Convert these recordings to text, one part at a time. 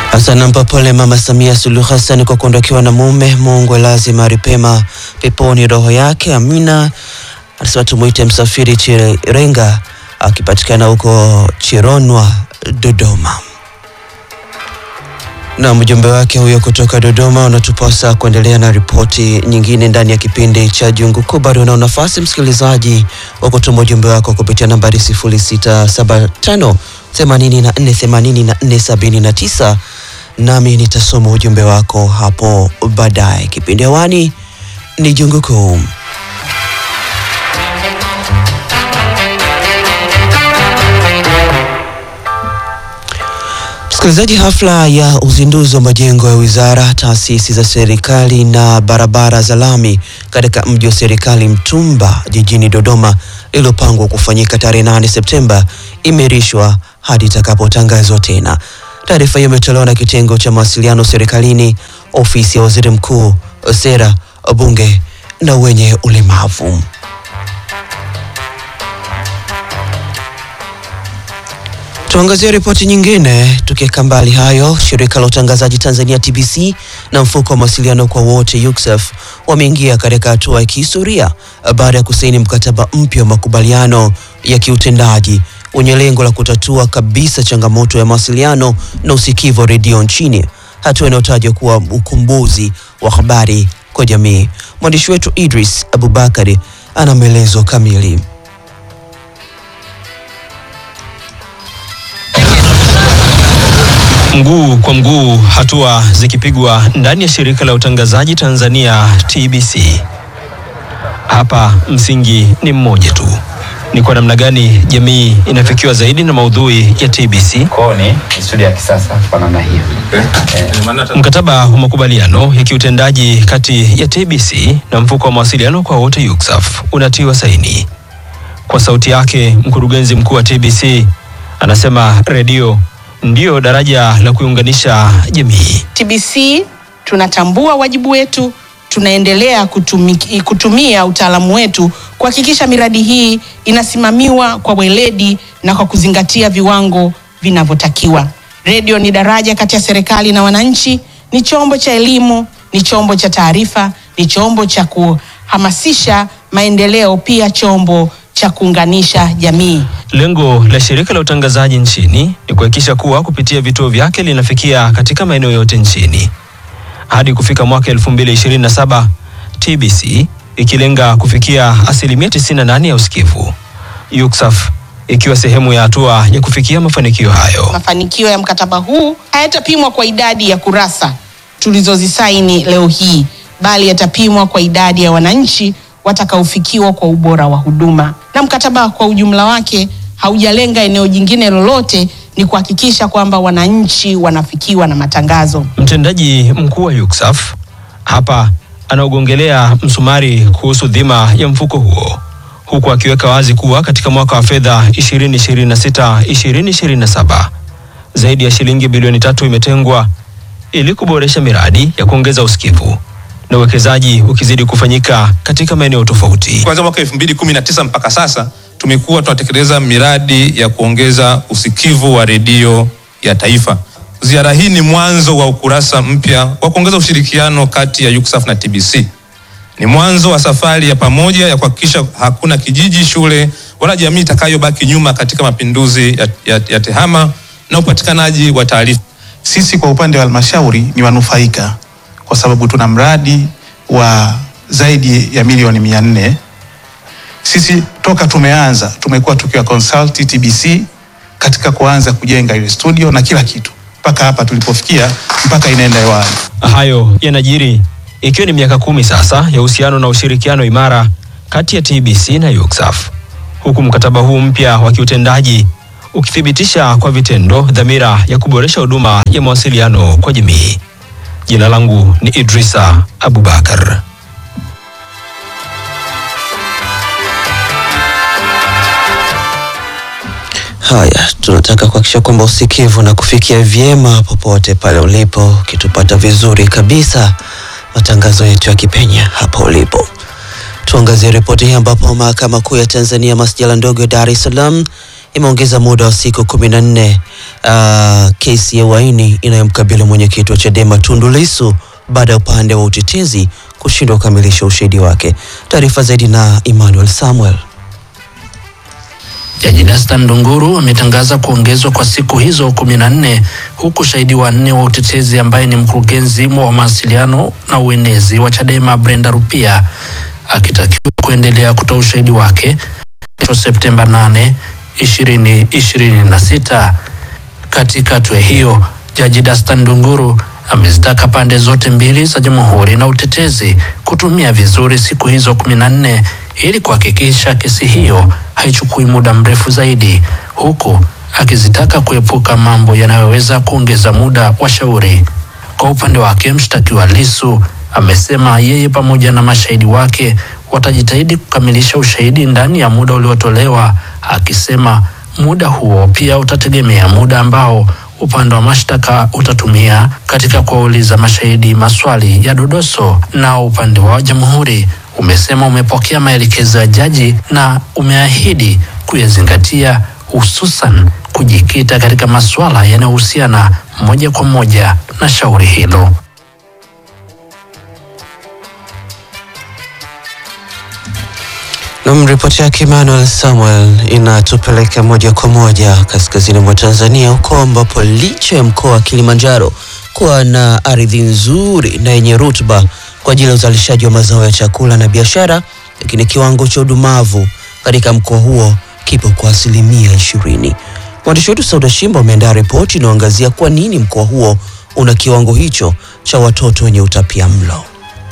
Asanampa pole Mama Samia Suluhu Hassan kwa kuondokewa na mume. Mungu lazima aripema peponi roho yake, amina. Anasema tumwite Msafiri Chirenga akipatikana huko Chironwa, Dodoma. Na mjumbe wake huyo kutoka Dodoma unatupasa kuendelea na ripoti nyingine ndani ya kipindi cha Jungu Kuu. Bado unao nafasi msikilizaji wa kutuma ujumbe wako kupitia nambari 0675 84 84 79 nami nitasoma ujumbe wako hapo baadaye. Kipindi hewani ni Jungu Kuu. Msikilizaji, hafla ya uzinduzi wa majengo ya wizara, taasisi za serikali na barabara za lami katika mji wa serikali Mtumba jijini Dodoma iliyopangwa kufanyika tarehe 8 Septemba imeahirishwa hadi itakapotangazwa tena. Taarifa hiyo imetolewa na kitengo cha mawasiliano serikalini, ofisi ya waziri mkuu, sera, bunge na wenye ulemavu. Tuangazie ripoti nyingine. Tukiweka mbali hayo, shirika la utangazaji Tanzania TBC na mfuko wa mawasiliano kwa wote UCSF wameingia katika hatua ya kihistoria baada ya kusaini mkataba mpya wa makubaliano ya kiutendaji wenye lengo la kutatua kabisa changamoto ya mawasiliano na usikivu wa redio nchini, hatua inayotajwa kuwa ukumbuzi wa habari kwa jamii. Mwandishi wetu Idris Abubakari ana maelezo kamili. Mguu kwa mguu, hatua zikipigwa ndani ya shirika la utangazaji Tanzania TBC. Hapa msingi ni mmoja tu, ni kwa namna gani jamii inafikiwa zaidi na maudhui ya TBC. Kwao ni studio ya kisasa kwa namna hiyo. Mkataba wa makubaliano ya kiutendaji kati ya TBC na mfuko wa mawasiliano kwa wote UCSF unatiwa saini. Kwa sauti yake, mkurugenzi mkuu wa TBC anasema redio ndiyo daraja la kuiunganisha jamii. TBC tunatambua wajibu wetu, tunaendelea kutumiki, kutumia utaalamu wetu kuhakikisha miradi hii inasimamiwa kwa weledi na kwa kuzingatia viwango vinavyotakiwa. Redio ni daraja kati ya serikali na wananchi, ni chombo cha elimu, ni chombo cha taarifa, ni chombo cha kuhamasisha maendeleo, pia chombo cha kuunganisha jamii. Lengo la shirika la utangazaji nchini ni kuhakikisha kuwa kupitia vituo vyake linafikia katika maeneo yote nchini hadi kufika mwaka 2027, TBC ikilenga kufikia asilimia 98 ya usikivu, UCSF ikiwa sehemu ya hatua ya kufikia mafanikio hayo. Mafanikio ya mkataba huu hayatapimwa kwa idadi ya kurasa tulizozisaini leo hii, bali yatapimwa kwa idadi ya wananchi watakaofikiwa kwa ubora wa huduma. Na mkataba kwa ujumla wake haujalenga eneo jingine lolote, ni kuhakikisha kwamba wananchi wanafikiwa na matangazo. Mtendaji mkuu wa UCSF hapa anaogongelea msumari kuhusu dhima ya mfuko huo huku akiweka wazi kuwa katika mwaka wa fedha 2026-2027 zaidi ya shilingi bilioni tatu imetengwa ili kuboresha miradi ya kuongeza usikivu na uwekezaji ukizidi kufanyika katika maeneo tofauti. Kuanzia mwaka 2019 mpaka sasa tumekuwa tunatekeleza miradi ya kuongeza usikivu wa redio ya taifa. Ziara hii ni mwanzo wa ukurasa mpya wa kuongeza ushirikiano kati ya UCSF na TBC. Ni mwanzo wa safari ya pamoja ya kuhakikisha hakuna kijiji, shule wala jamii itakayobaki nyuma katika mapinduzi ya, ya, ya tehama na upatikanaji wa taarifa. Sisi kwa upande wa halmashauri ni wanufaika kwa sababu tuna mradi wa zaidi ya milioni mia nne. Sisi toka tumeanza tumekuwa tukiwa consult TBC katika kuanza kujenga ile studio na kila kitu mpaka hapa tulipofikia, mpaka inaenda hewani. Hayo yanajiri ikiwa ni miaka kumi sasa ya uhusiano na ushirikiano imara kati ya TBC na UCSF, huku mkataba huu mpya wa kiutendaji ukithibitisha kwa vitendo dhamira ya kuboresha huduma ya mawasiliano kwa jamii. Jina langu ni Idrisa Abubakar. Haya, tunataka kuhakikisha kwamba usikivu na kufikia vyema popote pale ulipo, ukitupata vizuri kabisa matangazo yetu ya kipenya hapo ulipo. Tuangazie ripoti hii ambapo mahakama kuu ya Tanzania masjala ndogo ya Dar es Salaam imeongeza muda wa siku kumi na nne uh, kesi ya uhaini inayomkabili mwenyekiti wa Chadema Tundu Lissu baada ya upande wa utetezi kushindwa kukamilisha ushahidi wake. Taarifa zaidi na Emmanuel Samuel. Jaji Dastan Ndunguru ametangaza kuongezwa kwa siku hizo kumi na nne huku shahidi wa nne wa utetezi ambaye ni mkurugenzi wa mawasiliano na uenezi wa Chadema Brenda Rupia akitakiwa kuendelea kutoa ushahidi wake kesho Septemba 8, 2026. Katika hatua hiyo, Jaji Dastan Ndunguru amezitaka pande zote mbili za jamhuri na utetezi kutumia vizuri siku hizo kumi na nne ili kuhakikisha kesi hiyo haichukui muda mrefu zaidi, huku akizitaka kuepuka mambo yanayoweza kuongeza muda wa shauri. Kwa upande wake, mshtakiwa Lissu amesema yeye pamoja na mashahidi wake watajitahidi kukamilisha ushahidi ndani ya muda uliotolewa, akisema muda huo pia utategemea muda ambao upande wa mashtaka utatumia katika kuwauliza mashahidi maswali ya dodoso. Na upande wa jamhuri umesema umepokea maelekezo ya jaji na umeahidi kuyazingatia, hususan kujikita katika masuala yanayohusiana moja kwa moja na shauri hilo. Nam, ripoti yake Emmanuel Samuel inatupeleka moja kwa moja kaskazini mwa Tanzania, huko ambapo licha ya mkoa wa Kilimanjaro kuwa na ardhi nzuri na yenye rutuba kwa ajili ya uzalishaji wa mazao ya chakula na biashara, lakini kiwango cha udumavu katika mkoa huo kipo kwa asilimia ishirini. Mwandishi wetu Sauda Shimba ameandaa ripoti inayoangazia kwa nini mkoa huo una kiwango hicho cha watoto wenye utapia mlo.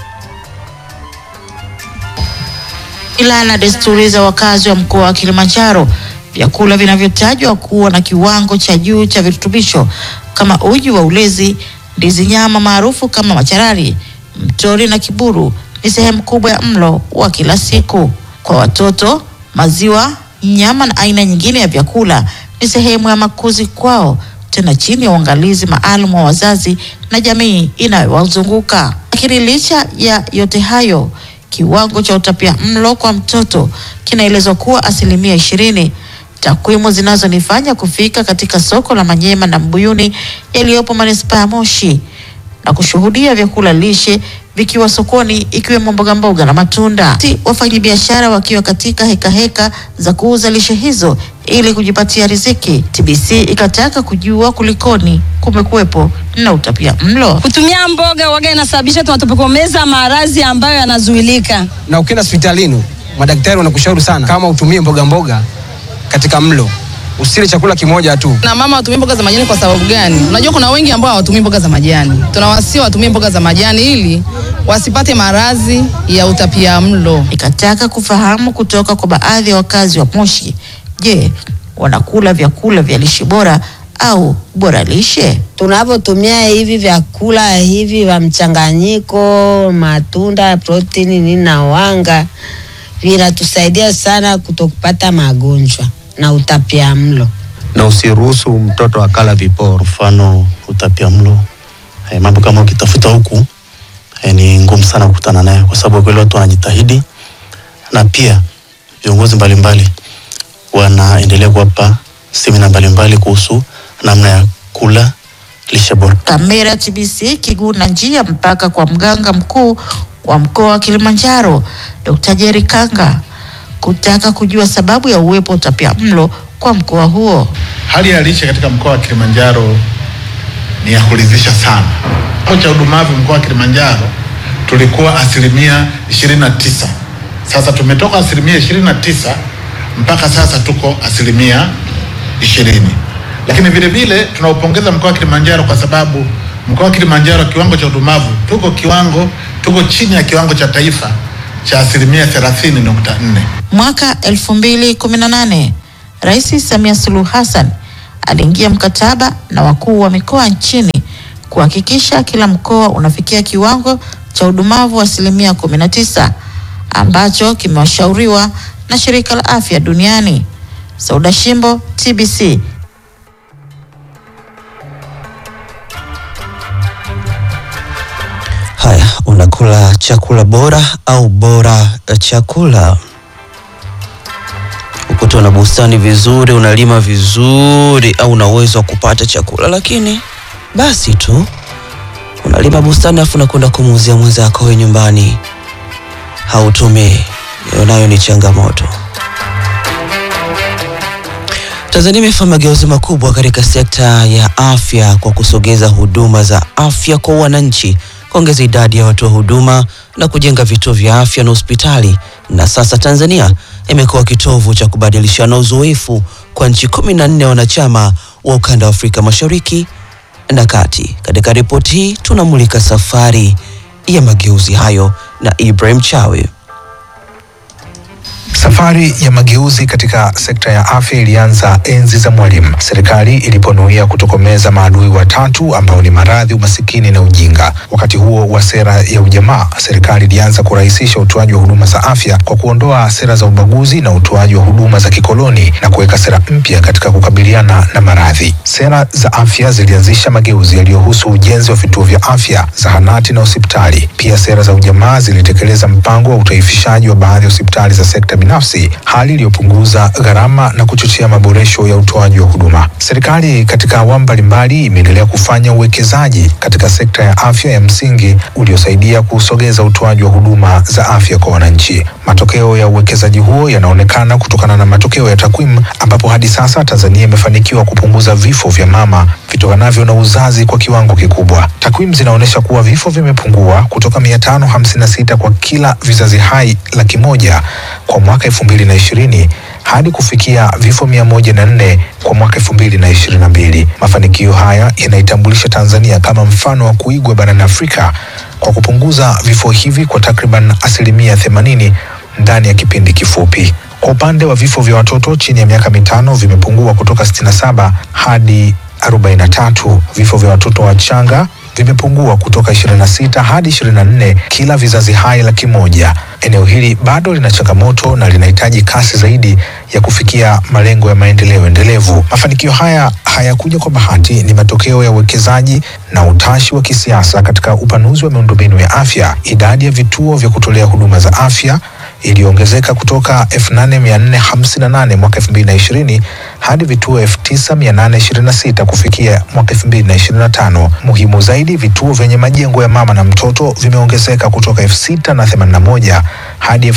Mila na desturi za wakazi wa mkoa wa Kilimanjaro, vyakula vinavyotajwa kuwa na kiwango cha juu cha virutubisho kama uji wa ulezi, ndizi nyama maarufu kama macharari, mtori na kiburu ni sehemu kubwa ya mlo wa kila siku. Kwa watoto, maziwa, nyama na aina nyingine ya vyakula ni sehemu ya makuzi kwao, tena chini ya uangalizi maalum wa wazazi na jamii inayowazunguka. Lakini licha ya yote hayo kiwango cha utapia mlo kwa mtoto kinaelezwa kuwa asilimia ishirini. Takwimu zinazonifanya kufika katika soko la Manyema na Mbuyuni yaliyopo manispaa ya Moshi na kushuhudia vyakula lishe vikiwa sokoni ikiwemo mboga mboga na matunda. Si wafanyabiashara wakiwa katika heka heka za kuuza lishe hizo ili kujipatia riziki. TBC ikataka kujua kulikoni kumekuwepo na utapia mlo. Kutumia mboga waga inasababisha tunatokomeza maradhi ambayo yanazuilika. na ukienda hospitalini madaktari wanakushauri sana kama utumie mboga mboga katika mlo, usile chakula kimoja tu. na mama watumie mboga za majani kwa sababu gani? Unajua kuna wengi ambao hawatumii mboga za majani. Tunawasia watumie mboga za majani ili wasipate maradhi ya utapia mlo. Ikataka kufahamu kutoka kwa baadhi ya wakazi wa Moshi, je, wanakula vyakula vya lishe bora au bora lishe? tunavyotumia hivi vyakula hivi vya mchanganyiko, matunda, protini nini na wanga vinatusaidia sana kutokupata magonjwa na utapia mlo. na usiruhusu mtoto akala viporo, mfano utapiamlo. Eh, mambo kama ukitafuta huku eh, ni ngumu sana kukutana nayo, kwa sababu kweli watu wanajitahidi, na pia viongozi mbalimbali wanaendelea kuwapa semina mbalimbali kuhusu namna ya kula lishe bora. Kamera TBC kiguna njia mpaka kwa mganga mkuu wa mkoa wa Kilimanjaro Dr. Jerry Kanga kutaka kujua sababu ya uwepo utapia mlo kwa mkoa huo. Hali ya lishe katika mkoa wa Kilimanjaro ni ya kuridhisha sana. Kiwango cha udumavu mkoa wa Kilimanjaro tulikuwa asilimia 29. Sasa tumetoka asilimia 29 mpaka sasa tuko asilimia 20. Lakini vile vile tunaupongeza mkoa wa Kilimanjaro kwa sababu mkoa wa Kilimanjaro kiwango cha udumavu tuko kiwango tuko chini ya kiwango cha taifa cha asilimia 30.4. Mwaka 2018 Rais Samia Suluhu Hassan aliingia mkataba na wakuu wa mikoa nchini kuhakikisha kila mkoa unafikia kiwango cha udumavu wa asilimia 19 ambacho kimewashauriwa na Shirika la Afya Duniani. Sauda Shimbo, TBC. Haya, unakula chakula bora au bora chakula? kukuta una bustani vizuri, unalima vizuri, au una uwezo wa kupata chakula, lakini basi tu unalima bustani afu unakwenda kumuuzia mwenzako wewe nyumbani, hautumii. Hiyo nayo ni changamoto. Tanzania imefanya mageuzi makubwa katika sekta ya afya kwa kusogeza huduma za afya kwa wananchi, kuongeza idadi ya watoa huduma na kujenga vituo vya afya na hospitali. Na sasa Tanzania imekuwa kitovu cha kubadilishana uzoefu kwa nchi kumi na nne wanachama wa ukanda wa Afrika Mashariki na Kati. Katika ripoti hii tunamulika safari ya mageuzi hayo na Ibrahim Chawe. Safari ya mageuzi katika sekta ya afya ilianza enzi za Mwalimu, serikali iliponuia kutokomeza maadui watatu ambao ni maradhi, umasikini na ujinga. Wakati huo wa sera ya ujamaa, serikali ilianza kurahisisha utoaji wa huduma za afya kwa kuondoa sera za ubaguzi na utoaji wa huduma za kikoloni na kuweka sera mpya katika kukabiliana na maradhi. Sera za afya zilianzisha mageuzi yaliyohusu ujenzi wa vituo vya afya, zahanati na hospitali. Pia sera za ujamaa zilitekeleza mpango wa utaifishaji wa baadhi ya hospitali za sekta binafsi, hali iliyopunguza gharama na kuchochea maboresho ya utoaji wa huduma. Serikali katika awamu mbalimbali imeendelea kufanya uwekezaji katika sekta ya afya ya msingi uliosaidia kusogeza utoaji wa huduma za afya kwa wananchi. Matokeo ya uwekezaji huo yanaonekana kutokana na matokeo ya takwimu, ambapo hadi sasa Tanzania imefanikiwa kupunguza vifo vya mama vitokanavyo na uzazi kwa kiwango kikubwa. Takwimu zinaonyesha kuwa vifo vimepungua kutoka 556 kwa kila vizazi hai laki moja kwa mwaka elfu mbili na ishirini hadi kufikia vifo mia moja na nne kwa mwaka elfu mbili na ishirini na mbili. Mafanikio haya yanaitambulisha Tanzania kama mfano wa kuigwa barani Afrika kwa kupunguza vifo hivi kwa takriban asilimia themanini ndani ya kipindi kifupi. Kwa upande wa vifo vya watoto chini ya miaka mitano vimepungua kutoka 67 hadi 43. Vifo vya watoto wachanga vimepungua kutoka 26 hadi 24 kila vizazi hai laki moja. Eneo hili bado lina changamoto na linahitaji kasi zaidi ya kufikia malengo ya maendeleo endelevu. Mafanikio haya hayakuja kwa bahati, ni matokeo ya uwekezaji na utashi wa kisiasa katika upanuzi wa miundombinu ya afya. Idadi ya vituo vya kutolea huduma za afya iliongezeka kutoka 8458 mwaka 2020 hadi vituo 9826 kufikia mwaka 2025. Muhimu zaidi, vituo vyenye majengo ya mama na mtoto vimeongezeka kutoka 6081 hadi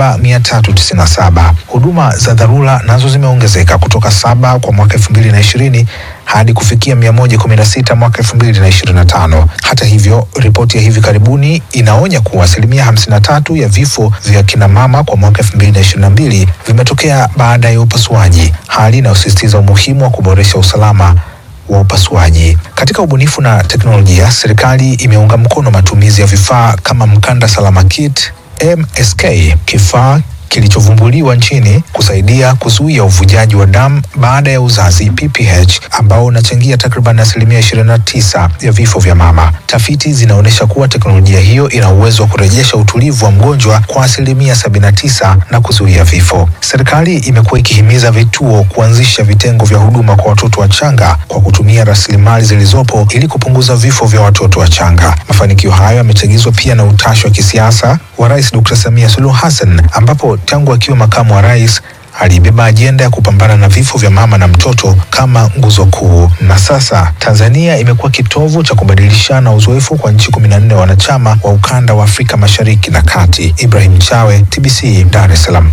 7397. Huduma za dharura nazo zimeongezeka kutoka saba kwa mwaka 2020 hadi kufikia 116 mwaka 2025. Hata hivyo, ripoti ya hivi karibuni inaonya kuwa asilimia 53 ya vifo vya kina mama kwa mwaka 2022 vimetokea baada ya upasuaji, hali inayosisitiza umuhimu wa kuboresha usalama wa upasuaji. Katika ubunifu na teknolojia, serikali imeunga mkono matumizi ya vifaa kama mkanda salama kit MSK, kifaa kilichovumbuliwa nchini kusaidia kuzuia uvujaji wa damu baada ya uzazi PPH, ambao unachangia takriban asilimia 29 ya vifo vya mama. Tafiti zinaonyesha kuwa teknolojia hiyo ina uwezo wa kurejesha utulivu wa mgonjwa kwa asilimia 79 na kuzuia vifo. Serikali imekuwa ikihimiza vituo kuanzisha vitengo vya huduma kwa watoto wachanga kwa kutumia rasilimali zilizopo ili kupunguza vifo vya watoto wachanga. Mafanikio hayo yamechagizwa pia na utashi wa kisiasa wa Rais Dr. Samia Suluhu Hassan ambapo tangu akiwa makamu wa rais alibeba ajenda ya kupambana na vifo vya mama na mtoto kama nguzo kuu, na sasa Tanzania imekuwa kitovu cha kubadilishana uzoefu kwa nchi kumi na nne wanachama wa ukanda wa Afrika Mashariki na Kati. Ibrahim Chawe, TBC, Dar es Salaam.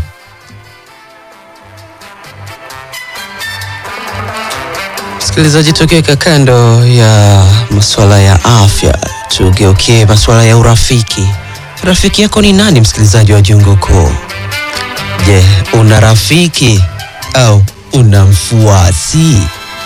Msikilizaji, tukiweka kando ya masuala ya afya, tugeukie masuala ya urafiki. Rafiki yako ni nani, msikilizaji wa Jungu Kuu? Je, una rafiki au una mfuasi?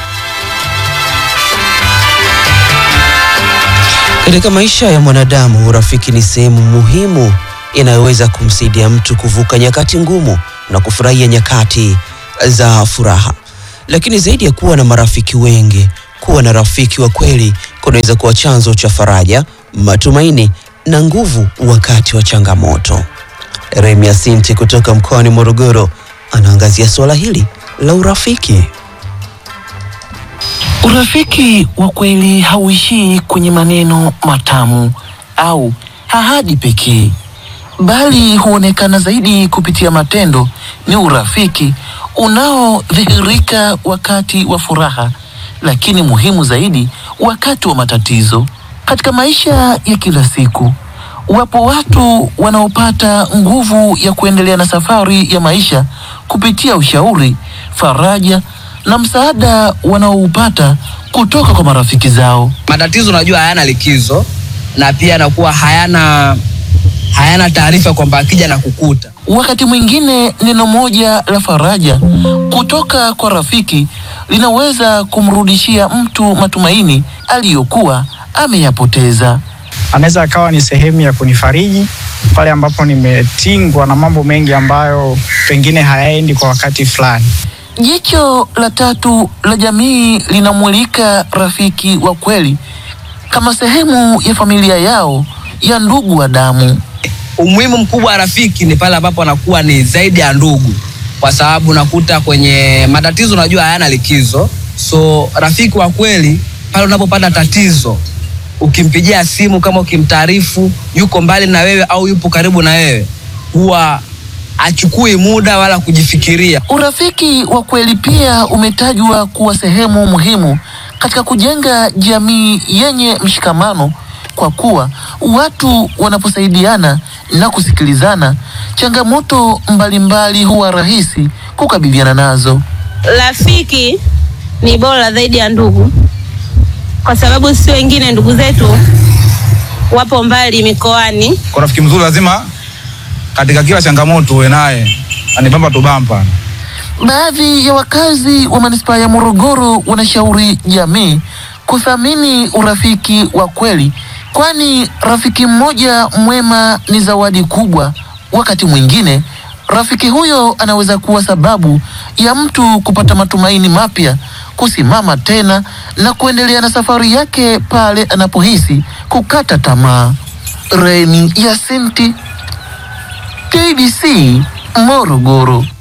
Katika maisha ya mwanadamu, urafiki ni sehemu muhimu inayoweza kumsaidia mtu kuvuka nyakati ngumu na kufurahia nyakati za furaha. Lakini zaidi ya kuwa na marafiki wengi, kuwa na rafiki wa kweli kunaweza kuwa chanzo cha faraja, matumaini na nguvu wakati wa changamoto. Remia Sinti kutoka mkoani Morogoro anaangazia suala hili la urafiki. Urafiki wa kweli hauishii kwenye maneno matamu au ahadi pekee. bali huonekana zaidi kupitia matendo. Ni urafiki unaodhihirika wakati wa furaha, lakini muhimu zaidi wakati wa matatizo. Katika maisha ya kila siku, wapo watu wanaopata nguvu ya kuendelea na safari ya maisha kupitia ushauri, faraja na msaada wanaoupata kutoka kwa marafiki zao. matatizo unajua hayana likizo na pia yanakuwa hayana hayana taarifa kwamba akija na kukuta Wakati mwingine neno moja la faraja kutoka kwa rafiki linaweza kumrudishia mtu matumaini aliyokuwa ameyapoteza. anaweza akawa ni sehemu ya kunifariji pale ambapo nimetingwa na mambo mengi ambayo pengine hayaendi kwa wakati fulani. Jicho la tatu la jamii linamulika rafiki wa kweli kama sehemu ya familia yao ya ndugu wa damu. umuhimu mkubwa wa rafiki ni pale ambapo anakuwa ni zaidi ya ndugu kwa sababu unakuta kwenye matatizo unajua hayana likizo so rafiki wa kweli pale unapopata tatizo ukimpigia simu kama ukimtaarifu yuko mbali na wewe au yupo karibu na wewe huwa achukui muda wala kujifikiria Urafiki wa kweli pia umetajwa kuwa sehemu muhimu katika kujenga jamii yenye mshikamano, kwa kuwa watu wanaposaidiana na kusikilizana, changamoto mbalimbali huwa rahisi kukabiliana nazo. Rafiki ni bora zaidi ya ndugu, kwa sababu si wengine ndugu zetu wapo mbali mikoani. Kwa rafiki mzuri lazima katika kila changamoto uwe naye, anibamba tubampa. Baadhi ya wakazi wa manispaa ya Morogoro wanashauri jamii kuthamini urafiki wa kweli, kwani rafiki mmoja mwema ni zawadi kubwa. Wakati mwingine rafiki huyo anaweza kuwa sababu ya mtu kupata matumaini mapya, kusimama tena na kuendelea na safari yake pale anapohisi kukata tamaa. Reni Yasinti, KBC Morogoro.